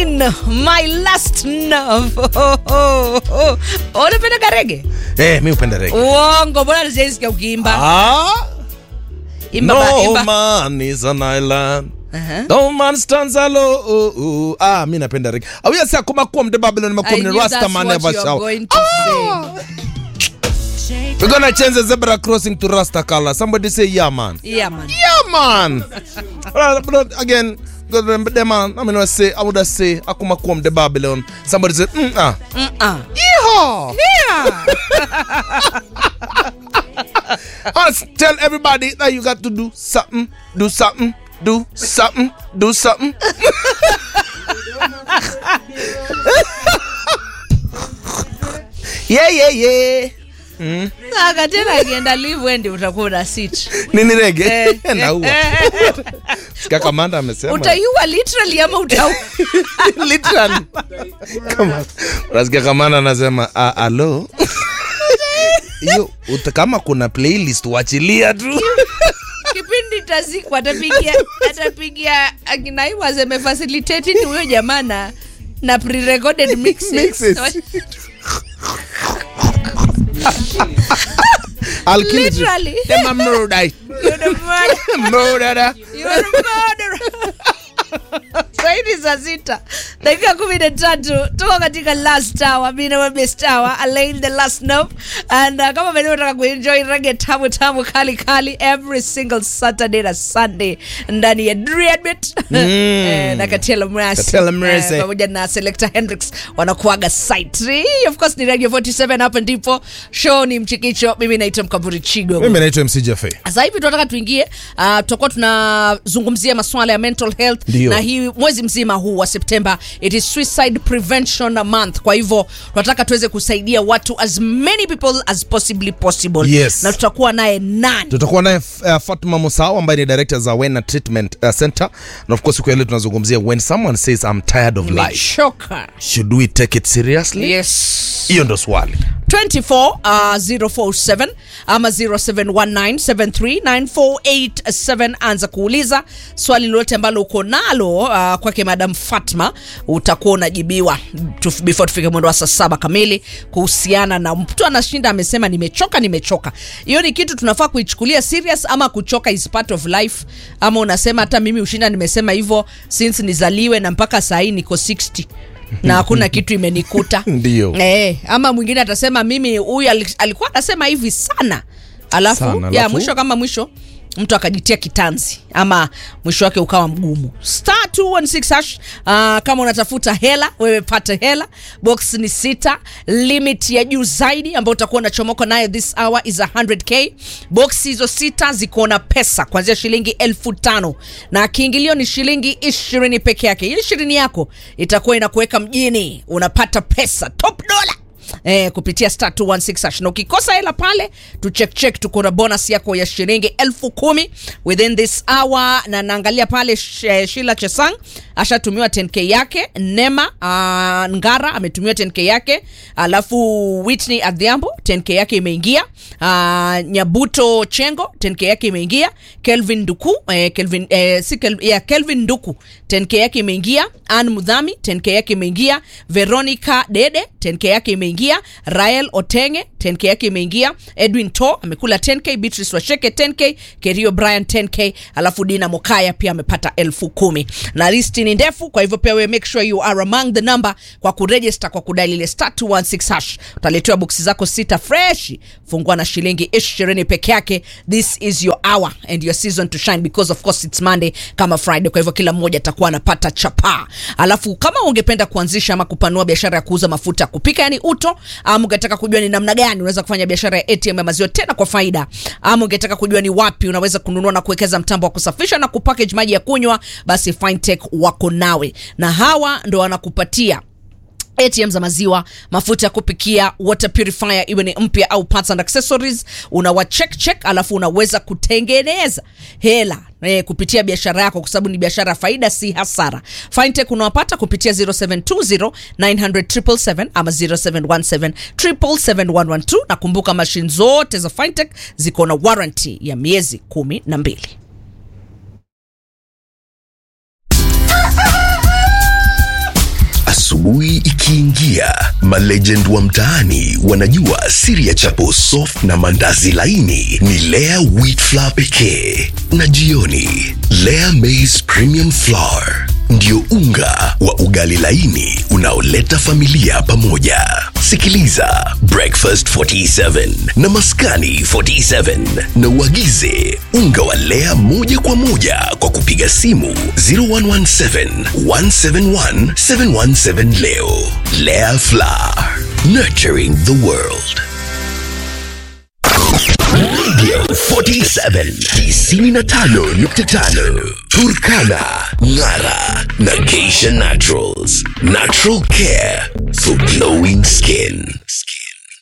Alain, my last love. Oh, oh, oh. Unapenda karege? Eh, mi upenda rege. Uongo, mbona sijaisikia ukiimba? Ah, Imba ba, no imba. man is an island. Aha. No man stands alone. Oh, oh. Ah, mi napenda rege. Awia sa kuma kuwa mde Babylon I makuwa knew mne Rasta that's man what never you are shout. going to say. We're gonna change the zebra crossing to Rasta color. Somebody say yeah man. Yeah, man. Yeah man. But, but again, the man, I mean, I say, I would have say, akuma kuwa mde Babylon. Somebody say, mm ah. Mm-uh. Yeehaw. Yeah. Us tell everybody that you got to do something, do something, do something, do something. yeah, yeah, yeah. Saka tena akienda live wendi utakuwa una sit. Nini rege? Eh, Naua. eh, Sikia kamanda amesema. Utaiua literally ama utau Literally. Kama unasikia kamanda anasema ah, alo. Hiyo uta- kama kuna playlist wachilia tu. kipindi tazikwa atapigia atapigia akinaiwa amefacilitate ni huyo jamaa na na pre-recorded mixes. Mixes. I'll kill you. Literally. Them a murder. You're the murderer. Murderer. You're the murderer. Saidi saa sita dakika kumi na tatu tuko katika last hour mi na best hour Alain the last note and uh, kama vile unataka kuenjoy rege tamu tamu kali kali every single Saturday na Sunday ndani ya Dreadbit eh, na Katela Mrasi Katela Mrasi. eh, pamoja na Selector Hendrix wanakuaga site Hii, of course ni Radio 47 hapa ndipo show ni mchikicho mimi naitwa Mkamburi Chigo Mimi naitwa MC Jaffe. sasa hivi tunataka tuingie uh, tutakuwa tunazungumzia masuala ya mental health Ndio. na hii mwezi mzima huu wa septemba it is suicide prevention month kwa hivyo tunataka tuweze kusaidia watu as many people as possibly possible Yes. na tutakuwa naye nani tutakuwa naye uh, Fatma Musao ambaye ni director za Wena Treatment uh, Center na of course siku ya leo tunazungumzia when someone says I'm tired of life Nimechoka. should we take it seriously yes hiyo ndo swali 24 uh, 047 ama 0719739487 anza kuuliza swali lolote ambalo uko nalo uh, kwake madam fatma utakuwa unajibiwa Tuf- before tufike mwendo wa saa saba kamili kuhusiana na mtu anashinda amesema nimechoka nimechoka hiyo ni kitu tunafaa kuichukulia serious ama kuchoka is part of life ama unasema hata mimi ushinda nimesema hivyo since nizaliwe na mpaka sahii niko 60 na hakuna kitu imenikuta Ndio. Eh, ama mwingine atasema mimi huyu ali- alikuwa anasema hivi sana alafu, Sana, ya alafu? mwisho kama mwisho mtu akajitia kitanzi ama mwisho wake ukawa mgumu star 216 hash uh, kama unatafuta hela wewe pate hela box ni sita limit ya juu zaidi ambayo utakuwa unachomoka nayo this hour is 100k box hizo sita ziko na pesa kuanzia shilingi elfu tano na kiingilio ni shilingi ishirini peke yake hii ishirini yako itakuwa inakuweka mjini unapata pesa top dollar eh, kupitia star 216 hash. na ukikosa hela pale tu check check tuko na bonus yako ya shilingi elfu kumi within this hour na naangalia pale sh, eh, shila chesang ashatumiwa 10k yake nema uh, ngara ametumiwa 10k yake alafu whitney adhiambo 10k yake imeingia uh, nyabuto chengo 10k yake imeingia kelvin nduku eh, kelvin, eh, si Kel, yeah, kelvin nduku 10k yake imeingia an mudhami 10k yake imeingia veronica dede 10k yake imeingia rael otenge 10k yake imeingia edwin to amekula 10k beatrice washeke 10k kerio brian 10k alafu dina mokaya pia amepata elfu kumi na listi ni ndefu kwa hivyo pia we make sure you are among the number kwa kuregister kwa kudali ile star 216 hash utaletewa boksi zako sita fresh fungua na shilingi ishirini peke yake this is your hour and your season to shine because of course it's monday kama friday kwa hivyo kila mmoja atakuwa anapata chapaa alafu kama ungependa kuanzisha ama kupanua biashara ya kuuza mafuta ya kupika yani uto ama ungetaka kujua ni namna gani unaweza kufanya biashara ya atm ya maziwa tena kwa faida ama ungetaka kujua ni wapi unaweza kununua na kuwekeza mtambo wa kusafisha na kupackage maji ya kunywa basi fintech wako nawe na hawa ndo wanakupatia atm za maziwa mafuta ya kupikia water purifier iwe ni mpya au parts and accessories unawa check check alafu unaweza kutengeneza hela eh, kupitia biashara yako kwa sababu ni biashara ya faida si hasara fintech unawapata kupitia 0720 900 ama 0717 777 na kumbuka mashine zote za fintech ziko na warranty ya miezi kumi na mbili Asubuhi ikiingia, malegend wa mtaani wanajua siri ya chapo soft na mandazi laini ni Lea wheat flour pekee, na jioni Lea maize premium flour ndio unga wa ugali laini unaoleta familia pamoja. Sikiliza Breakfast 47 na Maskani 47 na uagize unga wa Lea moja kwa moja kwa kupiga simu 0117 171 717 leo. Lea Flour, nurturing the world. Radio 47 95.5 Turkana, Ngara na Geisha Naturals. Natural care for glowing skin.